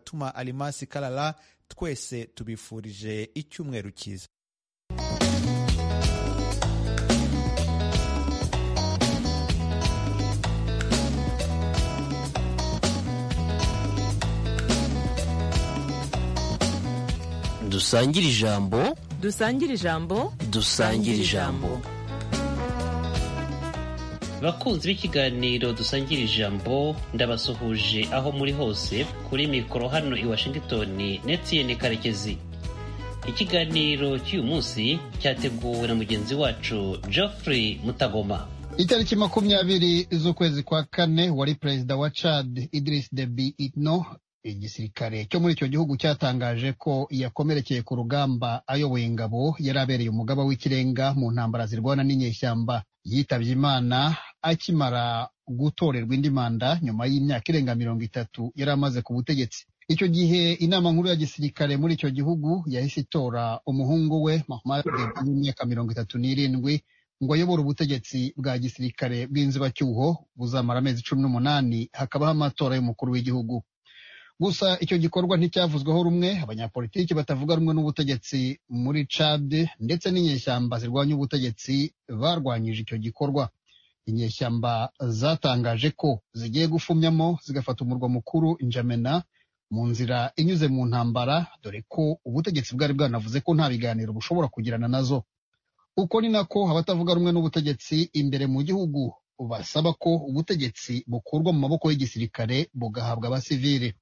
atuma Alimasi Kalala twese tubifurije icyumweru cyiza dusangire ijambo dusangire ijambo dusangire ijambo bakunzi b'ikiganiro dusangira ijambo ndabasuhuje aho muri hose kuri mikoro hano i washington netiyeni karekezi ikiganiro cy'uyu munsi cyateguwe na mugenzi wacu geoffrey mutagoma itariki makumyabiri z'ukwezi kwa kane wari perezida wa chad idris deby itno igisirikare cyo muri icyo gihugu cyatangaje ko yakomerekeye ku rugamba ayoboye ingabo yari abereye umugaba w'ikirenga mu ntambara zirwana n'inyeshyamba yitabye imana akimara gutorerwa indi manda nyuma y'imyaka irenga mirongo itatu yari amaze ku butegetsi icyo gihe inama nkuru ya gisirikare muri icyo gihugu yahise itora umuhungu we mahmad w'imyaka mirongo itatu n'irindwi ngo ayobore ubutegetsi bwa gisirikare bw'inzibacyuho buzamara amezi cumi n'umunani hakabaho amatora y'umukuru w'igihugu gusa icyo gikorwa nticyavuzweho rumwe abanyapolitiki batavuga rumwe n'ubutegetsi muri cad ndetse n'inyeshyamba zirwanya ubutegetsi barwanyije icyo gikorwa inyeshyamba zatangaje ko zigiye gufumyamo zigafata umurwa mukuru injamena mu nzira inyuze mu ntambara dore ko ubutegetsi bwari bwanavuze ko nta biganiro bushobora kugirana nazo uko ni nako abatavuga rumwe n'ubutegetsi imbere mu gihugu basaba ko ubutegetsi bukurwa mu maboko y'igisirikare bugahabwa abasivili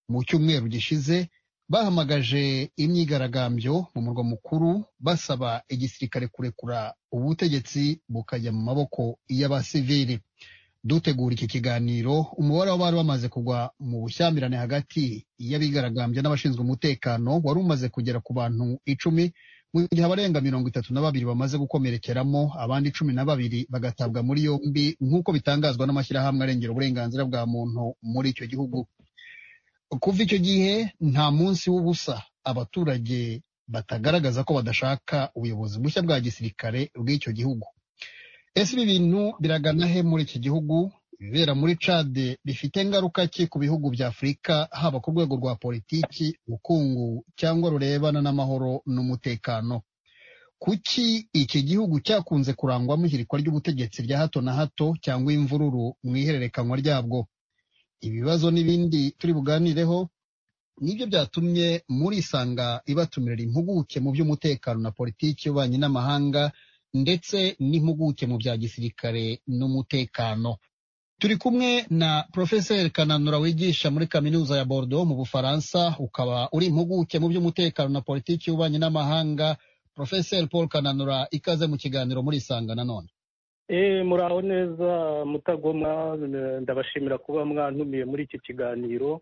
mu cyumweru gishize bahamagaje imyigaragambyo mu murwa mukuru basaba igisirikare kurekura ubutegetsi bukajya mu maboko y'abasivili dutegura iki kiganiro umubare w'abari bamaze kugwa mu bushyamirane hagati y'abigaragambya n'abashinzwe umutekano wari umaze kugera ku bantu icumi mu gihe abarenga mirongo itatu na babiri bamaze gukomerekeramo abandi cumi na babiri bagatabwa muri yombi nk'uko bitangazwa n'amashyirahamwe arengera uburenganzira bwa muntu muri icyo gihugu kuva icyo gihe nta munsi w'ubusa abaturage batagaragaza ko badashaka ubuyobozi bushya bwa gisirikare bw'icyo gihugu ese ibi bintu biragana he muri iki gihugu ibibera muri cade bifite ingaruka ki ku bihugu bya afurika haba ku rwego rwa politiki ubukungu cyangwa rurebana n'amahoro n'umutekano kuki iki gihugu cyakunze kurangwamo ihirikwa ry'ubutegetsi rya hato na hato cyangwa imvururu mu ihererekanywa ryabwo ibibazo n'ibindi turi buganireho nibyo byatumye muri isanga ibatumira impuguke mu by'umutekano na politiki y'ububanyi n'amahanga ndetse n'impuguke mu bya gisirikare n'umutekano turi kumwe na porofeseri kananura wigisha muri kaminuza ya Bordeaux mu bufaransa ukaba uri impuguke mu by'umutekano na politiki y'ububanyi n'amahanga porofeseri paul kananura ikaze mu kiganiro muri isanga nanone muraho neza mutagoma ndabashimira kuba mwantumiye muri iki kiganiro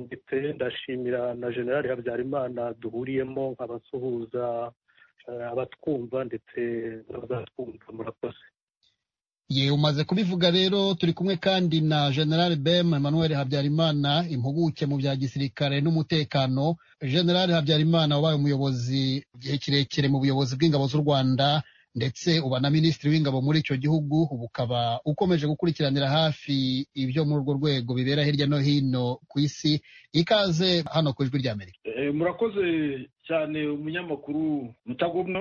ndetse ndashimira na generali habyarimana duhuriyemo nkabasuhuza abatwumva ndetse n'abazatwumva murakoze ye umaze kubivuga rero turi kumwe kandi na generali bem emmanuel habyarimana impuguke mu bya gisirikare n'umutekano generali habyarimana wabaye umuyobozi igihe kirekire mu buyobozi bw'ingabo z'u rwanda ndetse uba na minisitiri w'ingabo muri icyo gihugu ubu ukaba ukomeje gukurikiranira hafi ibyo muri urwo rwego bibera hirya no hino ku isi ikaze hano ku ijwi rya amerika murakoze cyane umunyamakuru mutagomwa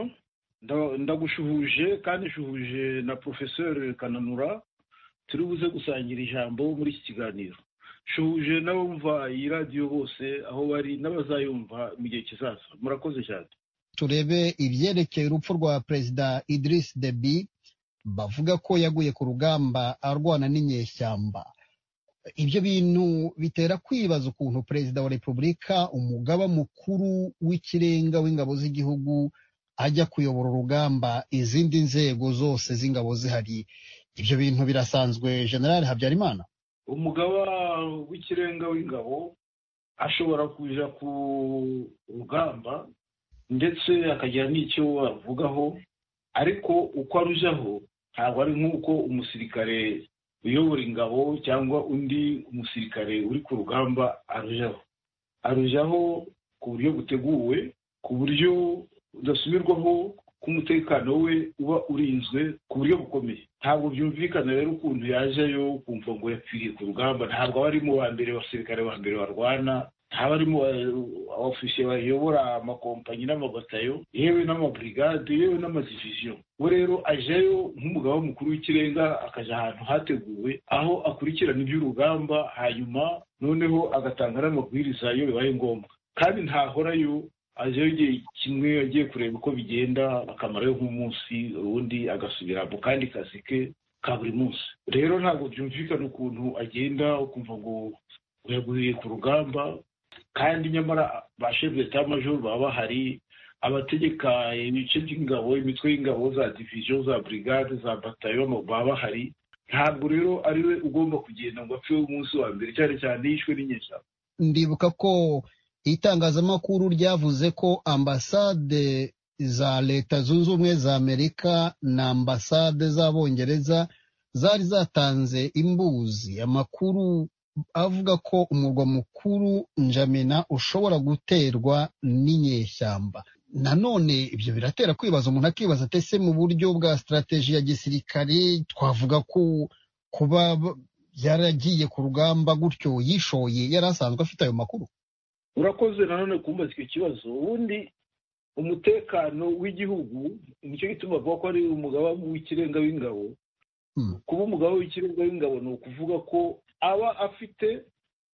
ndagushuhuje kandi shuhuje na porofeseri kananura turi buze gusangira ijambo muri iki kiganiro shuhuje n'abumva iyi radiyo bose aho bari n'abazayumva mu gihe kizaza murakoze cyane turebe ibyerekeye urupfu rwa perezida Idris Deby bavuga ko yaguye ku rugamba arwana n'inyeshyamba ibyo bintu bitera kwibaza ukuntu perezida wa repubulika umugaba mukuru w'ikirenga w'ingabo z'igihugu ajya kuyobora urugamba izindi nzego zose z'ingabo zihari ibyo bintu birasanzwe generali habyarimana umugaba w'ikirenga w'ingabo ashobora kuja ku rugamba ndetse akagira n'icyo avugaho ariko uko arujaho ntabwo ari nk'uko umusirikare uyobora ingabo cyangwa undi musirikare uri ku rugamba arujaho arujaho ku buryo buteguwe ku buryo budasubirwaho ko umutekano we uba urinzwe ku buryo bukomeye ntabwo byumvikana rero ukuntu yajeyo ukumva ngo yapfiriye ku rugamba ntabwo aba ari mu ba mbere abasirikare ba mbere barwana haba harimo abofisiye bayobora amakompanyi n'amagatayo yewe n'amaburigade yewe n'amadiviziyo we rero ajeyo nk'umugaba mukuru w'ikirenga akajya ahantu hateguwe aho akurikirana iby'urugamba hanyuma noneho agatanga n'amabwiriza iyo bibaye ngombwa kandi ntahorayo ajeyo igihe kimwe agiye kureba uko bigenda akamarayo nk'umunsi ubundi agasubira mu kandi kazi ke ka buri munsi rero ntabwo byumvikana ukuntu agenda ukumva ngo uyaguye ku rugamba kandi nyamara ba shefu d'etat major baba bahari abategeka ibice by'ingabo imitwe y'ingabo za diviziyo za burigade za batayo baba bahari ntabwo rero ari we ugomba kugenda ngo apfe umunsi wa mbere cyane cyane yishwe n'inyeshyamba ndibuka ko itangazamakuru ryavuze ko ambasade za leta zunze ubumwe za amerika na ambasade z'abongereza zari zatanze imbuzi amakuru avuga ko umurwa mukuru njamena ushobora guterwa n'inyeshyamba nanone ibyo biratera kwibaza umuntu akibaza ati ese mu buryo bwa sitarateji ya gisirikare twavuga ko kuba yaragiye ku rugamba gutyo yishoye yari asanzwe afite ayo makuru urakoze nanone kumbaza icyo kibazo ubundi umutekano w'igihugu nicyo gituma bavuga ko ari umugaba w'ikirenga w'ingabo kuba umugabo w'ikirenga w'ingabo ni ukuvuga ko aba afite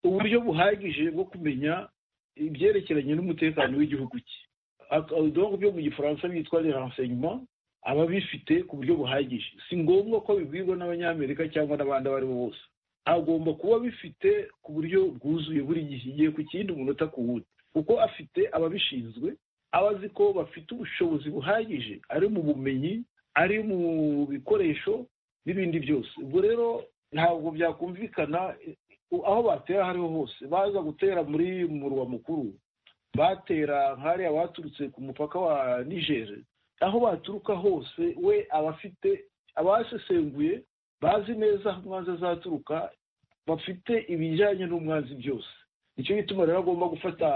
uburyo buhagije bwo kumenya ibyerekeranye n'umutekano w'igihugu cye udongo byo mu gifaransa bitwa renseignement aba abifite ku buryo buhagije si ngombwa ko bibwirwa n'abanyamerika cyangwa n'abandi abo ari bo bose agomba kuba abifite ku buryo bwuzuye buri gihe igihe ku kindi umunota ku wundi kuko afite ababishinzwe aba azi ko bafite ubushobozi buhagije ari mu bumenyi ari mu bikoresho n'ibindi byose ubwo rero ntabwo byakumvikana aho batera hariho hose baza gutera muri murwa mukuru batera nk'ariya baturutse ku mupaka wa nigeri aho baturuka hose we aba afite abasesenguye bazi neza aho umwanzi azaturuka bafite ibijyanye n'umwanzi byose nicyo gituma rero agomba gufata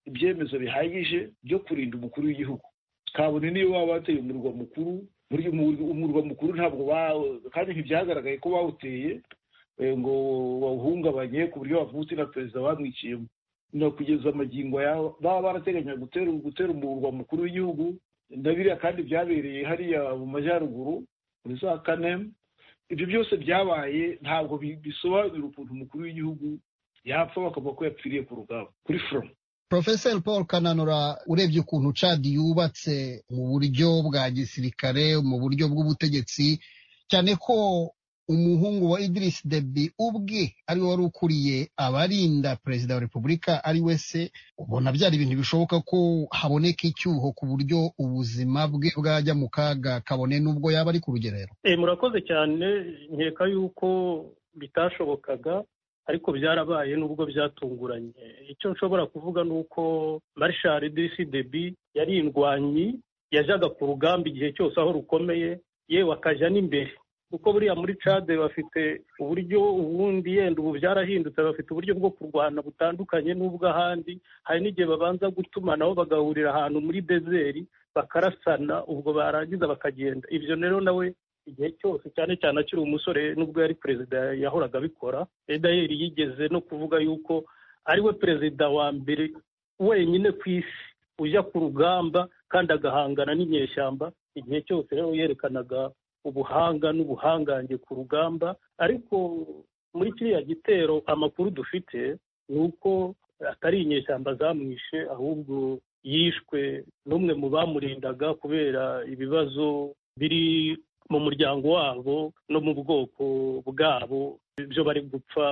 ibyemezo bihagije byo kurinda umukuru w'igihugu kabone niyo baba bateye umurwa mukuru umurwa mukuru ntabwo kandi ntibyagaragaye ko bawuteye ngo bawuhungabanye ku buryo bavutse na perezida bamwiciyemo na kugeza amagingo yabo baba barateganya gutera umurwa mukuru w'igihugu ndabiriya kandi byabereye hariya mu majyaruguru muri za kane ibyo byose byabaye ntabwo bisobanura ukuntu umukuru w'igihugu yapfa bakavuga ko yapfiriye ku rugamba kuri foromu Profesor Paul Kananura urebye ukuntu Chad yubatse mu buryo bwa gisirikare mu buryo bw'ubutegetsi cyane ko umuhungu wa Idris Deby ubwe ari wari ukuriye abarinda perezida wa repubulika ari we se ubona byari ibintu bishoboka ko haboneka icyuho ku buryo ubuzima bwe bwajya mu kaga kabone n'ubwo yaba ari ku rugerero murakoze cyane nkeka yuko bitashobokaga ariko byarabaye nubwo byatunguranye icyo nshobora kuvuga ni uko marishari disi debi yari indwanyi yajyaga ku rugamba igihe cyose aho rukomeye yewe akajya n'imbere kuko buriya muri cade bafite uburyo ubundi yenda ubu byarahindutse bafite uburyo bwo kurwana butandukanye n'ubw'ahandi hari n'igihe babanza gutumanaho bagahurira ahantu muri bezeri bakarasana ubwo barangiza bakagenda ibyo rero nawe igihe cyose cyane cyane akiri umusore nubwo yari perezida yahoraga abikora edayeri yigeze no kuvuga yuko ariwe perezida wa mbere wenyine ku isi ujya ku rugamba kandi agahangana n'inyeshyamba igihe cyose rero yerekanaga ubuhanga n'ubuhangange ku rugamba ariko muri kiriya gitero amakuru dufite ni uko atari inyeshyamba zamwishe ahubwo yishwe n'umwe mu bamurindaga kubera ibibazo biri mu muryango wabo no mu bwoko bwabo byo bari gupfa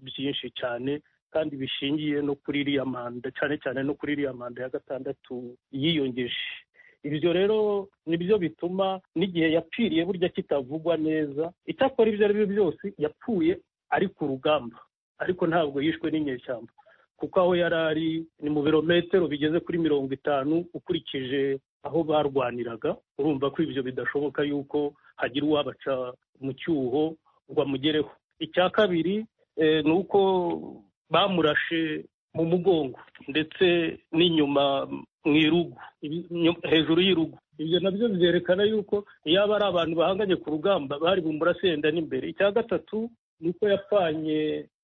byinshi cyane kandi bishingiye no kuri iriya manda cyane cyane no kuri iriya manda ya gatandatu yiyongeje ibyo rero nibyo bituma n'igihe yapfiriye burya kitavugwa neza icyakora ibyo ari byo byose yapfuye ari ku rugamba ariko ntabwo yishwe n'inyeshyamba kuko aho yari ari ni mu birometero bigeze kuri mirongo itanu ukurikije aho barwaniraga urumva ko ibyo bidashoboka yuko hagira uwabaca mu cyuho ngo amugereho icya kabiri ni uko bamurashe mu mugongo ndetse n'inyuma mu irugu hejuru y'irugu ibyo nabyo byerekana yuko yaba ari abantu bahanganye ku rugamba bari bumbura senda n'imbere icya gatatu ni uko yapfanye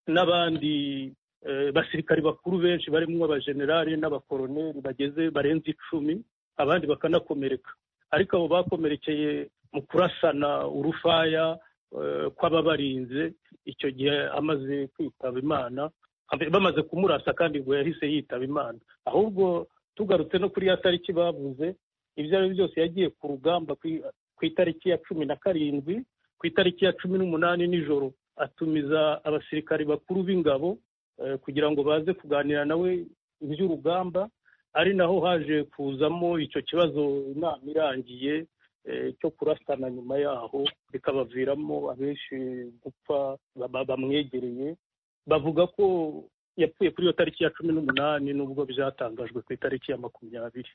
n'abandi eh, basirikari bakuru benshi barimo abajenerali n'abakoroneri bageze barenze icumi abandi bakanakomereka ariko abo bakomerekeye mu kurasana urufaya eh, kw'ababarinze icyo gihe amaze kwitaba imana bamaze kumurasa kandi ngo yahise yitaba imana ahubwo tugarutse no kuri ya tariki bavuze ibyo ari byo byose yagiye ku rugamba ku- ku itariki ya cumi na karindwi ku itariki ya cumi n'umunani nijoro atumiza abasirikari bakuru b'ingabo eh, kugira ngo baze kuganira nawe iby'urugamba ari naho haje kuzamo icyo kibazo inama irangiye eh, cyo kurasana nyuma yaho bikabaviramo abenshi gupfa ba- bamwegereye bavuga ko yapfuye kuri iyo tariki ya cumi n'umunani nubwo byatangajwe ku itariki ya makumyabiri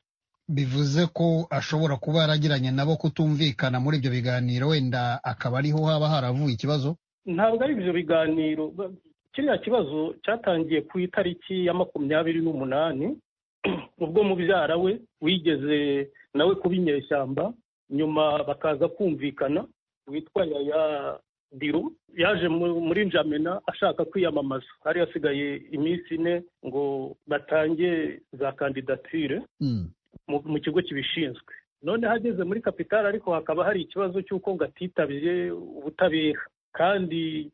bivuze ko ashobora kuba yaragiranye nabo kutumvikana muri ibyo biganiro wenda akaba ariho haba haravuye ikibazo ntabwo ari ibyo biganiro ba- kiriya kibazo cyatangiye ku itariki ya makumyabiri n'umunani ubwo mubyara we wigeze nawe kuba inyeshyamba nyuma bakaza kumvikana witwa yaya biro yaje mu- muri njamena ashaka kwiyamamaza hari hasigaye iminsi ine ngo batange za kandidatire Mm. mu mu kigo kibishinzwe none hageze muri kapitali ariko hakaba hari ikibazo cy'uko ngo atitabye ubutabera kandi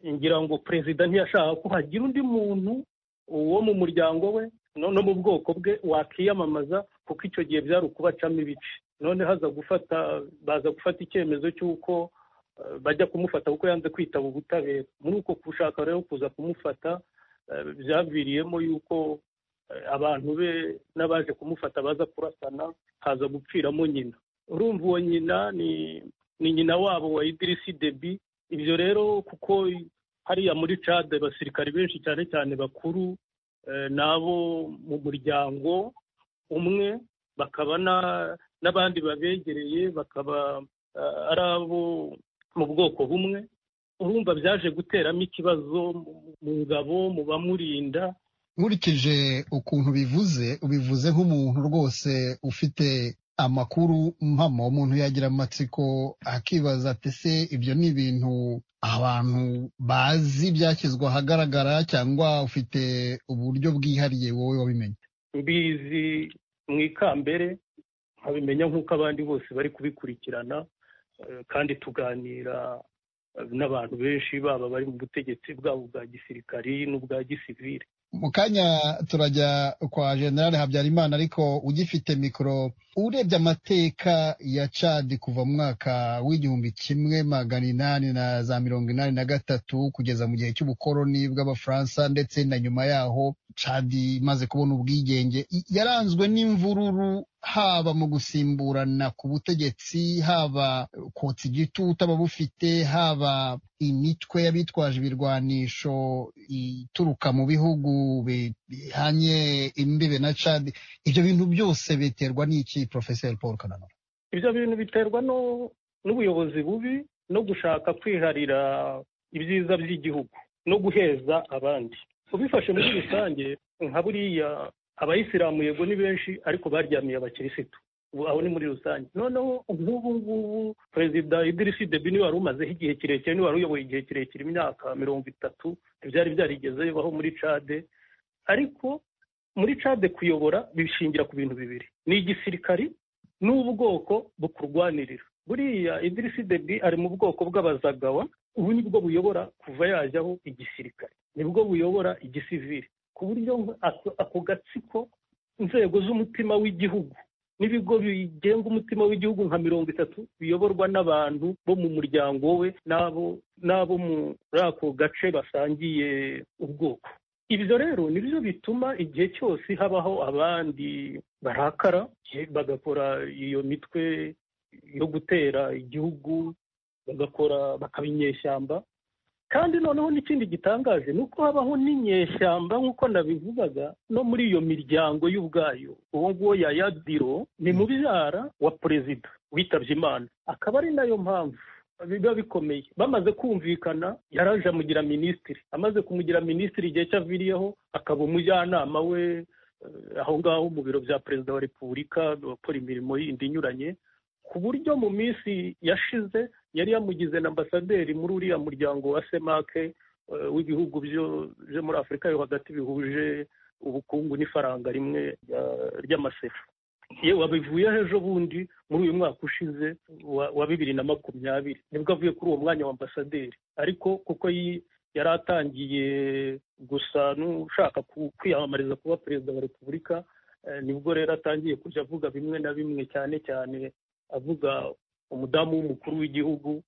ngira ngo perezida ntiyashaka ko hagira undi muntu wo mu muryango we no no mu bwoko bwe wakiyamamaza kuko icyo gihe byari ukubacamo ibice none haza gufata baza gufata icyemezo cy'uko eh, bajya kumufata kuko yanze kwitaba ubutabera muri uko gushaka rero kuza kumufata eh, byaviriyemo yuko eh, abantu be n'abaje kumufata baza kurasana haza gupfiramo nyina urumva uwo nyina ni ni nyina wabo wa idirisi debi ibyo rero kuko hariya muri cade abasirikari benshi cyane cyane bakuru eh, n'abo mu muryango umwe bakaba na- n'abandi babegereye bakaba eh, ari abo mu bwoko bumwe urumva byaje guteramo ikibazo mu- mu ngabo mu bamurinda nkurikije ukuntu bivuze ubivuze nk'umuntu rwose ufite amakuru mpamo umuntu yagira amatsiko akibaza ati se ibyo ni ibintu abantu bazi byashyizwe ahagaragara cyangwa ufite uburyo bwihariye wowe wabimenye mbizi mu ikambere nkabimenya nk'uko abandi bose bari kubikurikirana eh, kandi tuganira eh, n'abantu benshi baba bari mu butegetsi bwabo bwa gisirikari n'ubwa gisivire mu kanya turajya kwa generale habyarimana ariko ugifite mikoro urebye amateka ya cadi kuva mu mwaka w'igihumbi kimwe magana inani na za mirongo inani na gatatu kugeza mu gihe cy'ubukoroni bw'abafaransa ndetse na nyuma yaho cadi imaze kubona ubwigenge i- yaranzwe n'imvururu haba mu gusimburana ku butegetsi haba kotsa igitutu ababufite haba imitwe y'abitwaje ibirwanisho ituruka mu bihugu bi- bihanye imbibe na cadi ibyo bintu byose biterwa n'iki porofeseri paul kananura ibyo bintu biterwa no- n'ubuyobozi bubi no gushaka kwiharira ibyiza by'igihugu no guheza abandi ubifashe muri rusange nka buriya abayisilamu yego ni benshi ariko baryamiye abakirisitu ubu aho ni muri rusange noneho nk'ubu ngubu perezida idirisi debi niwe wari umazeho igihe kirekire niwe wari uyoboye igihe kirekire imyaka mirongo itatu ntibyari byarigeze bibaho muri cade ariko muri cade kuyobora bishingira ku bintu bibiri ni igisirikari n'ubwoko bukurwanirira buriya idirisi debi ari mu bwoko bw'abazagawa ubu nibwo buyobora kuva yajyaho igisirikare nibwo buyobora igisivili ku buryo nk- ako- ako gatsiko inzego z'umutima w'igihugu n'ibigo bigenga umutima w'igihugu nka mirongo itatu biyoborwa n'abantu bo mu muryango we n'abo n'abo muri ako gace basangiye ubwoko ibyo rero ni byo bituma igihe cyose habaho abandi barakara bagakora iyo mitwe yo gutera igihugu bagakora bakaba inyeshyamba kandi noneho n'ikindi gitangaje ni uko habaho n'inyeshyamba nk'uko nabivugaga no muri iyo miryango y'ubwayo uwo nguwo yaya biro ni mubyara wa perezida witabye imana akaba ari nayo mpamvu biba bikomeye bamaze kumvikana yaraje amugira minisitiri amaze kumugira minisitiri igihe cyaviriyeho akaba umujyanama we aho ngaho mu biro bya perezida wa repubulika abakora imirimo yindi inyuranye ku buryo mu minsi yashize yari yamugize na ambasaderi muri uriya muryango wa semake eh, w'ibihugu byo- byo muri afurika yo hagati bihuje ubukungu n'ifaranga rimwe rya- ry'amasefa yewe wabivuyeho ejo bundi muri uyu mwaka ushize wa- wa bibiri na makumyabiri nibwo avuye kuri uwo mwanya wa ambasaderi ariko kuko yi- yari atangiye gusa n'ushaka ku- kwiyamamariza kuba perezida wa repubulika eh, nibwo rero atangiye kujya avuga bimwe na bimwe cyane cyane avuga umudamu w'umukuru w'igihugu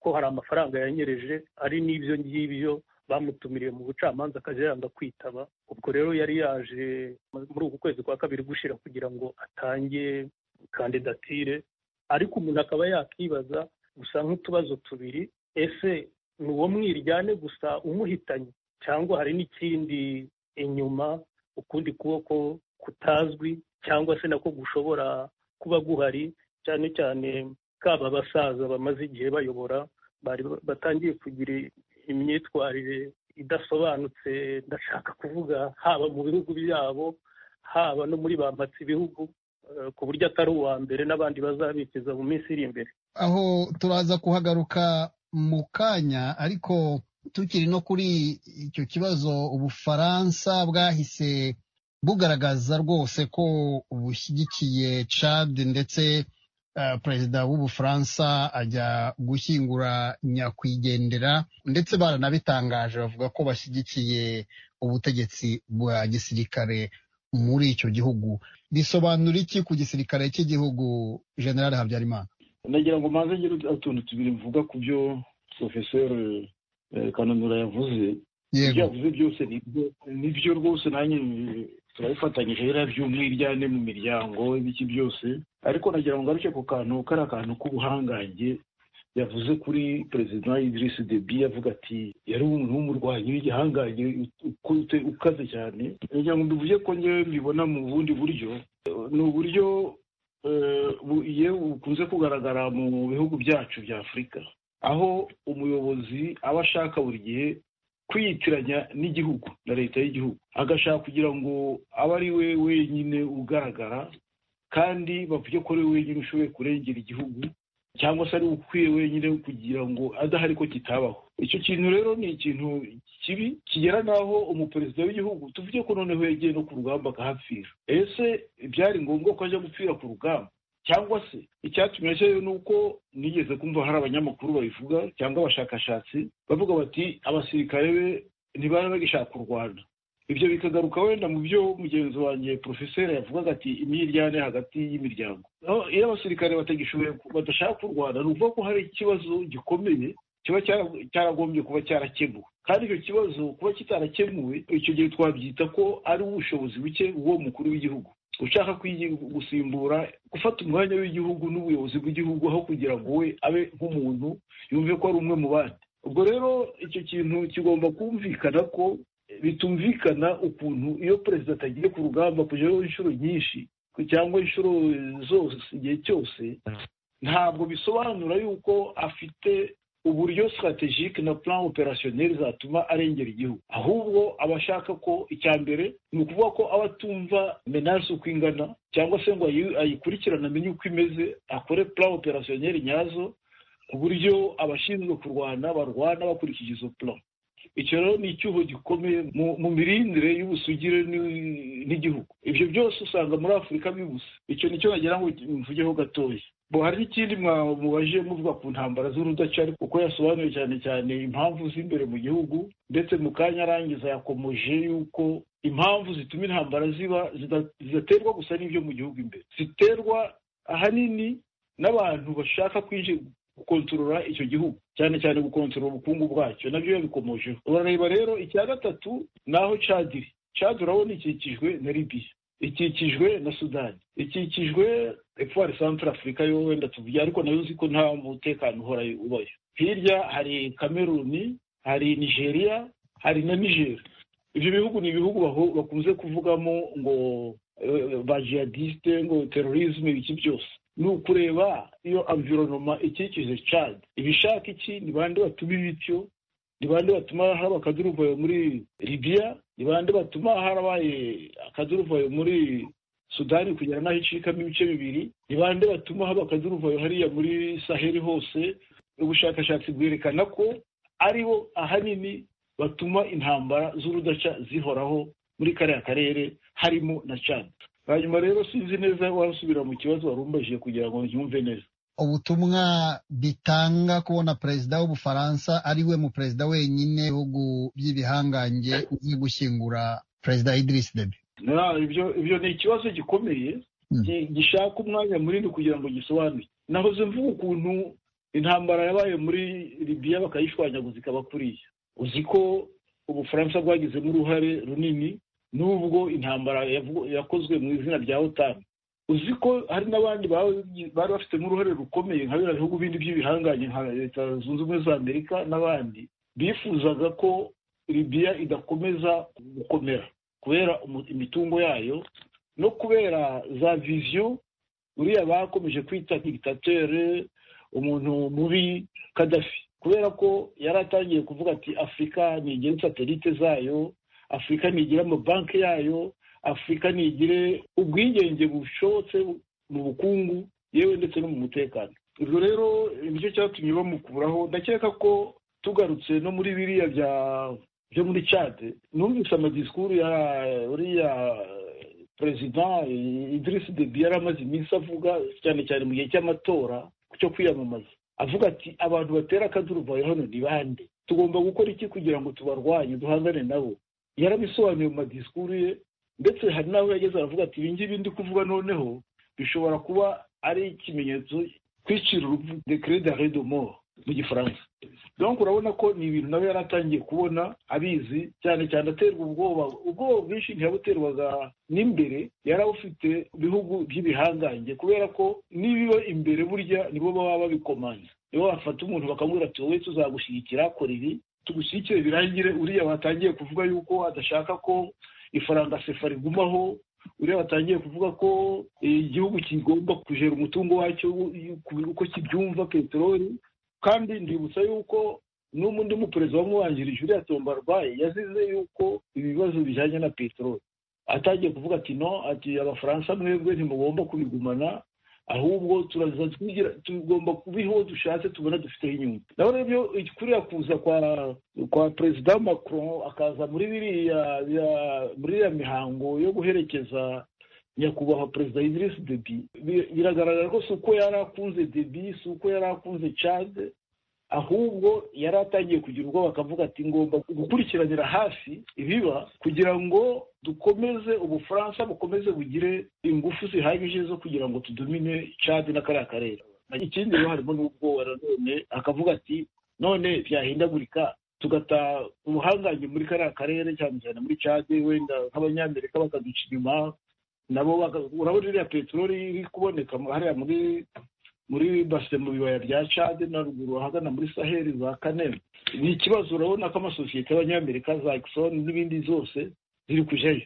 ko hari amafaranga yanyereje ari n'ibyo ngibyo bamutumiriye mu bucamanza akajya yanga kwitaba ubwo rero yari yaje muri uku kwezi kwa kabiri gushyira kugira ngo atange kandidatire ariko umuntu akaba yakibaza gusa nk'utubazo tubiri ese ni uwo mwiryane gusa umuhitanye cyangwa hari n'ikindi inyuma ukundi kuboko kutazwi cyangwa se nako gushobora kuba guhari cyane cyane kaba abasaza bamaze igihe bayobora bari batangiye kugira imyitwarire idasobanutse ndashaka kuvuga haba mu bihugu byabo haba no muri bampatse ibihugu eh, ku buryo atari uwa mbere n'abandi bazabikiza mu minsi iri imbere aho turaza kuhagaruka mu kanya ariko tukiri no kuri icyo kibazo ubufaransa bwahise bugaragaza rwose ko bushyigikiye Chad ndetse eh, perezida w'ubufaransa ajya gushyingura nyakwigendera ndetse baranabitangaje bavuga ko bashyigikiye ubutegetsi bwa gisirikare muri icyo gihugu bisobanura iki ku gisirikare cy'igihugu general habyarimana nagira ngo manze ngire utuntu tubiri mvuga ku byo porofeseri kananura yavuze ibyo yavuze byose nibyo- nibyo rwose nanjye eh, turabifatanyije rero by'umwiryane mu miryango ibiki byose ariko nagira ngo ngaruke ku kantu kari akantu k'ubuhangange yavuze kuri perezida Idriss Deby yavuga ati yari umuntu w'umurwanyi w'igihangange ukute- ukaze cyane nagira ngo mbivuge ko ngewe mbibona mu bundi buryo Eh, ni uburyo eh, bu- yewe bukunze kugaragara mu bihugu byacu bya afurika aho umuyobozi aba ashaka buri gihe kwiyitiranya n'igihugu na leta y'igihugu agashaka kugira ngo abe ari we wenyine ugaragara kandi bavuge ko ari we wenyine ushoboye kurengera igihugu cyangwa se ari we ukwiye wenyine kugira ngo adahari ko kitabaho icyo kintu rero ni ikintu kibi kigera n'aho umuperezida w'igihugu tuvuge ko noneho yagiye no ku rugamba akahapfira ese byari ngombwa ko ajya gupfira ku rugamba cyangwa se icyatumye cyo ni uko nigeze kumva hari abanyamakuru babivuga cyangwa abashakashatsi bavuga bati abasirikare be ntibari bagishaka u rwanda ibyo bikagaruka wenda mu byo mugenzi wanjye porofeseri yavugaga ati imyiryane hagati y'imiryango Aho iyo abasirikare batagishoboye ku- badashaka u rwanda ni ukuvuga ko hari ikibazo gikomeye kiba cyara- cyaragombye kuba cyarakemuwe kandi icyo kibazo kuba kitarakemuwe icyo gihe twabyita ko ari ubushobozi buke bw'uwo mukuru w'igihugu ushaka kwigi- gusimbura gufata umwanya w'igihugu n'ubuyobozi bw'igihugu aho kugira ngo we abe nk'umuntu yumve ko ari umwe mu bandi ubwo rero icyo kintu kigomba kumvikana ko bitumvikana ukuntu iyo perezida atagiye ku rugamba kujyaho inshuro nyinshi cyangwa inshuro zose igihe cyose ntabwo bisobanura yuko afite uburyo strategique na plan opérationnel zatuma arengera igihugu ahubwo aba ashaka ko icya mbere ni ukuvuga ko aba atumva menace uko ingana cyangwa se ngo ayi- ayikurikirane amenye uko imeze akore plan opérationnel nyazo ku buryo abashinzwe kurwana barwana bakurikije izo plan icyo rero ni icyuho gikomeye mu, mu mirindire y'ubusugire ni- n'igihugu ibyo byose usanga muri afurika bibuze icyo nicyo nagira ngo mvugeho gatoya bo hari n'ikindi mwa- mubajije muvuga ku ntambara z'urudaca kuko yasobanuye cyane cyane impamvu z'imbere mu gihugu ndetse mu kanya arangiza yakomoje yuko impamvu zituma intambara ziba zida- zidaterwa gusa n'ibyo mu gihugu imbere ziterwa ahanini n'abantu bashaka kwinjira gukontorora icyo gihugu cyane cyane gukontorora ubukungu bwacyo nabyo yabikomojeho urareba rero icya gatatu ni aho cadiri cadi urabona ikikijwe na libiya ikikijwe na sudani ikikijwe epfo hari centre afurika yo wenda tuvuge ariko nayo uzi ko nta mutekano uhora ubayo hirya hari kameruni hari nigeria hari na niger ibyo bihugu ni ibihugu baho- bakunze kuvugamo ngo eh, ba jihadiste ngo terorisme ibiki byose ni ukureba iyo environoma ikikije Chad ibishaka iki ni bande batuma ibityo ni bande batuma haraba akaduruvayo muri libiya ni bande batuma harabaye akaduruvayo muri sudani kugera n'aho icikamo ibice bibiri ni bande batuma haba akaduruvayo hariya muri saheli hose ubushakashatsi bwerekana ko ari bo ahanini batuma intambara z'urudaca zihoraho muri kariya karere harimo na cana hanyuma rero sinzi neza wasubira mu kibazo wari umbajije kugira ngo yumve neza ubutumwa bitanga kubona perezida w'ubufaransa ari we mu perezida wenyine bihugu by'ibihangange uzi gushyingura perezida Idriss Deby Na, ibyo ibyo ni ikibazo gikomeye Mm. gi- gishaka umwanya munini kugira ngo gisobanure nahoze mvuga ukuntu intambara yabaye muri libiya bakayishwanyaguza ikaba kuriya uzi ko ubufaransa bwagizemo uruhare runini n'ubwo intambara yavu- yakozwe mu izina rya otani uzi ko hari n'abandi babi- bari bafitemo uruhare rukomeye nka biriya bihugu bindi by'ibihangange nka leta zunze ubumwe za amerika n'abandi bifuzaga ko libiya idakomeza gukomera kubera umu- imitungo yayo no kubera za viziyo uriya bakomeje kwita dictateur umuntu mubi kadafi kubera ko yari atangiye kuvuga ati afurika ntigire satelite zayo afurika ntigire amabanki yayo afurika ntigire ubwigenge bushobotse mu bukungu yewe ndetse no mu mutekano ibyo rero nicyo cyatumye bamukuraho ndakeka ko tugarutse no muri biriya bya byo muri cade numvise amadisikuru ya uriya perezida idirisi debi yari amaze iminsi avuga cyane cyane mu gihe cy'amatora cyo kwiyamamaza avuga ati abantu batera akaduruvayo hano ni bande tugomba gukora iki kugira ngo tubarwanye duhangane nabo yarabisobanuye mu madisikuru ye ndetse hari n'aho yageze aravuga ati ibi ngibi ndi kuvuga noneho bishobora kuba ari ikimenyetso kwicira urupfu decret d'arrêt de mort mu gifaransa donc urabona ko ni ibintu nawe yari atangiye kubona abizi cyane cyane aterwa ubwoba ubwoba bwinshi ntiyabuterwaga n'imbere yari awufite ibihugu by'ibihangange kubera ko n'ibiba imbere burya nibo baba babikomanya nibo bafata umuntu bakamubwira ati wowe tuzagushyigikira kora ibi tugushyigikire birangire uriya watangiye kuvuga yuko adashaka ko ifaranga sefa rigumaho uriya watangiye kuvuga ko eh, igihugu kigomba kujera umutungo wacyo u- ku- uko kibyumva peteroli kandi ndibutsa yuko n'ubu undi muperezida wamwanjirije uriya tombarwaye yazize yuko ibibazo bijyanye na peteroli atangiye kuvuga ati no ati abafaransa mwebwe ntimugomba kubigumana ahubwo turaza twigira tugomba kubiho dushatse tubona dufiteho inyungu naho rero ibyo kuriya kuza kwa kwa perezida macron akaza muri biriya bya- muri iriya mihango yo guherekeza nyakubahwa perezida Idriss Deby bi- biragaragara ko si uko yari akunze Deby si uko yari akunze Chad ahubwo yari atangiye kugira ubwoba akavuga ati ngomba gukurikiranira hafi ibiba kugira ngo dukomeze ubufaransa bukomeze bugire ingufu zihagije zo kugira ngo tudumine Chad na kariya karere ikindi rero harimo n'ubwoba nanone akavuga ati none byahindagurika tugata ubuhangange muri kariya karere cyane cyane muri Chad wenda nk'abanyamerika bakaduca inyuma nabo baka- urabona iriya peteroli iri kuboneka mu- hariya muri muri base mu bibaya bya Chad na ruguru ahagana muri Sahel za Kaneme ni ikibazo urabona ko amasosiyete y'abanyamerika za Exxon n'ibindi zose ziri kujayo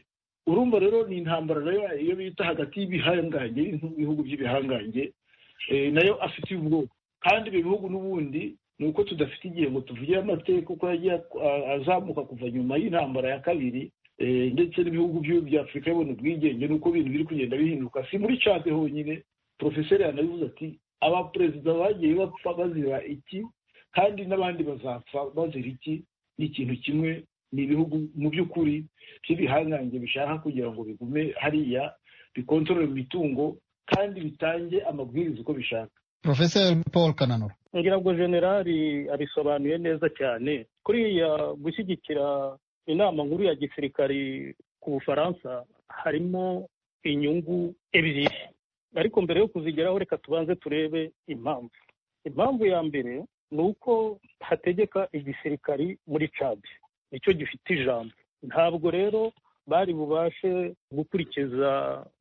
urumva rero ni intambara nayo iyo bita hagati y'ibihangange n'ibihugu by'ibihangange eh, nayo afitiye ubwoko kandi ibyo bihugu n'ubundi ni uko tudafite igihe ngo tuvugire amateka uko yagiye a- azamuka kuva nyuma y'intambara ya kabiri eh, ndetse n'ibihugu by'u- bya Afurika yabona ubwigenge n'uko ibintu biri kugenda bihinduka si muri Chad honyine porofeseri yanabivuze ati abaperezida bagiye bapfa bazira iki kandi n'abandi bazapfa bazira iki ni ikintu kimwe ni ibihugu mu by'ukuri by'ibihangange bishaka kugira ngo bigume hariya bikontorore imitungo kandi bitange amabwiriza uko bishaka Profeseri Paul Kananura ngira ngo generali abisobanuye neza cyane kuriya gushyigikira inama nkuru ya gisirikari ku bufaransa harimo inyungu ebyiri ariko mbere yo kuzigeraho reka tubanze turebe impamvu impamvu ya mbere ni uko hategeka igisirikari muri cad nicyo gifite ijambo ntabwo rero bari bubashe gukurikiza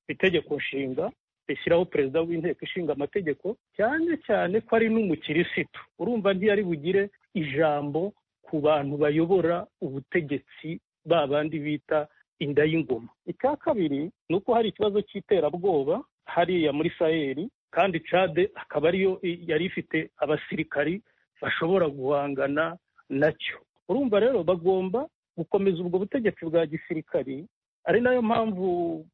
itegeko nshinga rishyiraho perezida w'inteko ishinga amategeko cyane cyane ko ari n'umukirisitu urumva ntiyari bugire ijambo ku bantu bayobora ubutegetsi ba bandi bita inda y'ingoma icya kabiri ni uko hari ikibazo cy'iterabwoba hariya muri sayeri kandi cade akaba ariyo i- yari ifite abasirikari bashobora guhangana nacyo urumva rero bagomba gukomeza ubwo butegetsi bwa gisirikari ari nayo mpamvu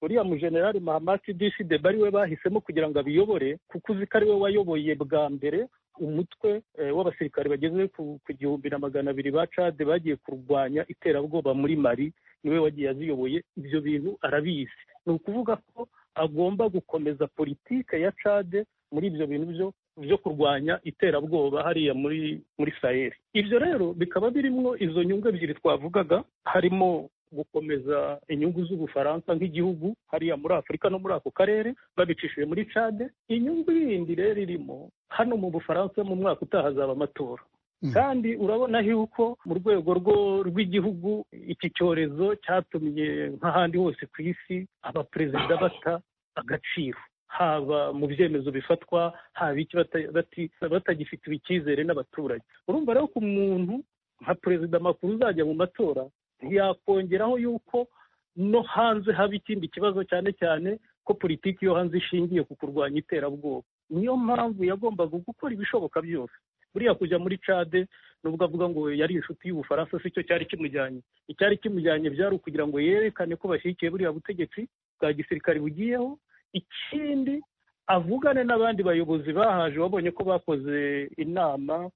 uriya mujenerali mahamasi disidebe ari we bahisemo kugira ngo abiyobore kuko uzi ko ari we wayoboye bwa mbere umutwe eh, w'abasirikare bageze ku- ku gihumbi na magana abiri ba cade bagiye kurwanya iterabwoba muri mari niwe wagiye aziyoboye ibyo bintu arabizi ni ukuvuga ko agomba gukomeza politike ya cade muri ibyo bintu byo byo kurwanya iterabwoba hariya muri muri saheli ibyo rero bikaba birimwo izo nyungu ebyiri twavugaga harimo gukomeza inyungu z'ubufaransa nk'igihugu hariya muri afurika no muri ako karere babicishije muri cade inyungu yindi rero irimo hano mu bufaransa mu mwaka utaha hazaba amatora Mm. kandi urabona yuko mu rwego rwo- rw'igihugu iki cyorezo cyatumye nk'ahandi hose ku isi abaperezida bata agaciro haba mu byemezo bifatwa haba iki bata- bati- batagifitiwe icyizere n'abaturage urumva rero ko umuntu nka perezida makuru uzajya mu matora yakongeraho yuko no hanze haba ikindi kibazo cyane cyane ko politiki yo hanze ishingiye ku kurwanya iterabwoba niyo mpamvu yagombaga gukora ibishoboka byose buriya kujya muri cade nubwo avuga ngo yari inshuti y'ubufaransa si cyo cyari kimujyanye icyari kimujyanye byari ukugira ngo yerekane ko bashyigikiye buriya butegetsi bwa gisirikare bugiyeho ikindi avugane n'abandi bayobozi bahaje babonye ko bakoze inama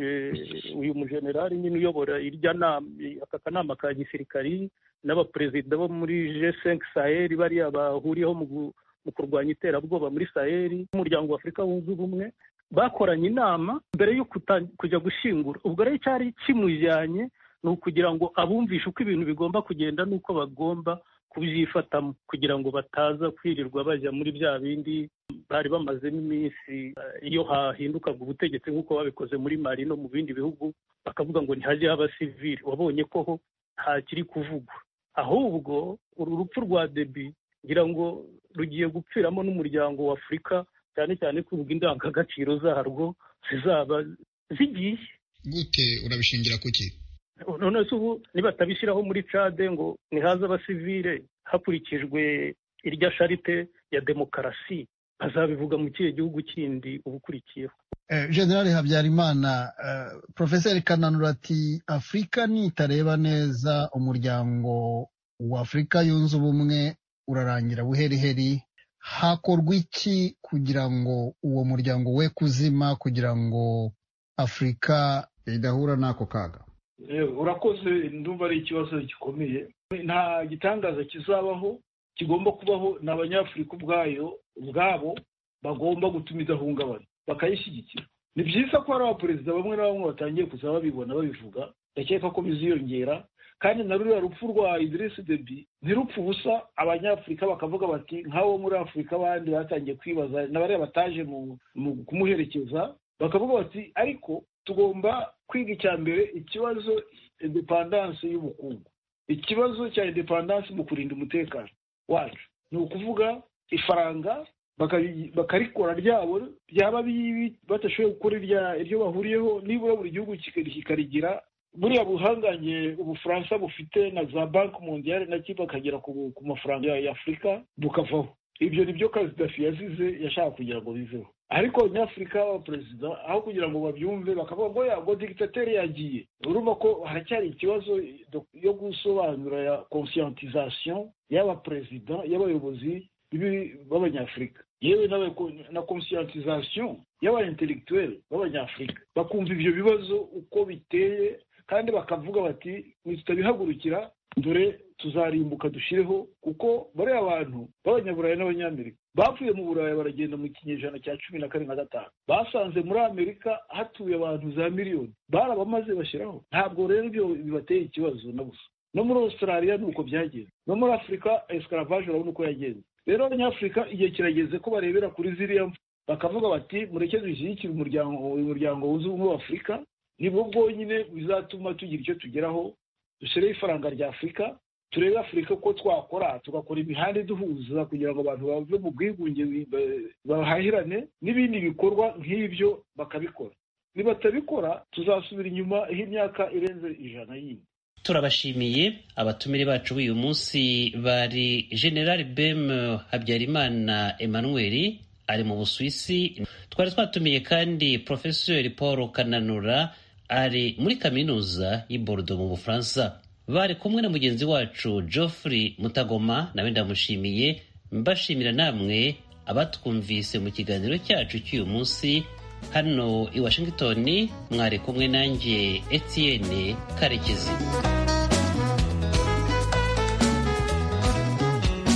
eh, uyu mujenerali nyine uyobora irya nama aka kanama ka gisirikari n'abaperezida bo muri G5 Sahel bariya bahuriyeho mu gu- mu kurwanya iterabwoba muri Sahel umuryango wa Afurika wunze ubumwe bakoranye inama mbere yo kuta- kujya gushyingura ubwo rero icyari kimujyanye ni ukugira ngo abumvishe uko ibintu bigomba kugenda n'uko bagomba kubyifatamo kugira ngo bataza kwirirwa bajya muri bya bindi bari bamazemo iminsi eh, iyo hahindukaga ubutegetsi nk'uko babikoze muri mari no mu bindi bihugu bakavuga ngo ntihajye haba sivili wabonye ko ho ntakiri kuvugwa ahubwo uru rupfu rwa debi ngira ngo rugiye gupfiramo n'umuryango wa afurika cyane cyane ko ubwo indangagaciro zarwo zizaba zigiye gute urabishingira kuki none se ubu nibatabishyiraho muri cade ngo nihaze abasivile hakurikijwe irya sharite ya demokarasi bazabivuga mu kihe gihugu kindi ubukurikiyeho Eh, General Habyarimana eh, Professor Kananura ati Afurika nitareba neza umuryango wa Afurika yunze ubumwe urarangira buheriheri hakorwa iki kugira ngo uwo muryango we kuzima kugira ngo Afurika idahura n'ako kaga Eh, urakoze ndumva ari ikibazo gikomeye nta gitangaza kizabaho kigomba kubaho ni abanyafurika ubwayo ubwabo bagomba gutuma idahungabana bakayishyigikira ni byiza ko hari abaperezida bamwe na bamwe batangiye kuza babibona babivuga ndakeka ko biziyongera kandi na ruriya rupfu rwa idirisi debi ntirupfe ubusa abanyafurika bakavuga bati nk'abo muri afurika abandi batangiye kwibaza na bariya bataje mu mu kumuherekeza bakavuga bati ariko tugomba kwiga icya mbere ikibazo indepandansi y'ubukungu ikibazo cya indepandansi mu kurinda umutekano wacu ni ukuvuga ifaranga bakari- bakarikora ryabo ryaba bibi badashoboye gukora irya- iryo bahuriyeho nibura buri gihugu kikari- kikarigira buriya buhangange ubufaransa bufite na za banki mondiyale nacyo bakagera ku ku mafaranga ya afurika bukavaho ibyo ni byo kazidafi yazize yashaka kugira ngo biveho ariko abanyafurika b'abaperezida aho kugira ngo babyumve bakavuga ngo yago digitateri yagiye urumva ko haracyari ikibazo yo gusobanura ya conscientisation y'abaperezida y'abayobozi bibi b'abanyafurika yewe n'abako- na conscientisation y'aba intellectuel b'abanyafurika bakumva ibyo bibazo uko biteye kandi bakavuga bati tutabihagurukira dore tuzarimbuka dushyireho kuko bariya bantu b'abanyaburayi n'abanyamerika bapfuye mu burayi baragenda mu kinyejana cya cumi na kane na gatanu basanze muri amerika hatuye abantu za miliyoni barabamaze bashyiraho ntabwo rero ibyo bibateye ikibazo na busa no muri australia ni uko byagenze no muri afurika escaravaje urabona uko yagenze rero abanyafurika igihe kirageze ko barebera kuri ziriya mfu bakavuga bati mureke dushyigikire umuryango uyu muryango wunze ubumwe wa afurika nibwo bwonyine bizatuma tugira icyo tugeraho dushyireho ifaranga rya afurika turebe afurika uko twakora tugakora imihanda iduhuza kugira ngo abantu bave mu bwigunge bi- bahahirane n'ibindi bikorwa nk'ibyo bakabikora nibatabikora tuzasubira inyuma aho imyaka irenze ijana yindi turabashimiye abatumire bacu b'uyu munsi bari general bem habyarimana emmanuel ari mu busuwisi twari twatumiye kandi professeur paul kananura ari muri kaminuza y'i bordeaux mu bufaransa bari kumwe na mugenzi wacu Geoffrey Mutagoma nawe ndamushimiye mbashimira namwe abatwumvise mu kiganiro cyacu cy'uyu munsi hano i Washington mwari kumwe nanjye Etienne Karekezi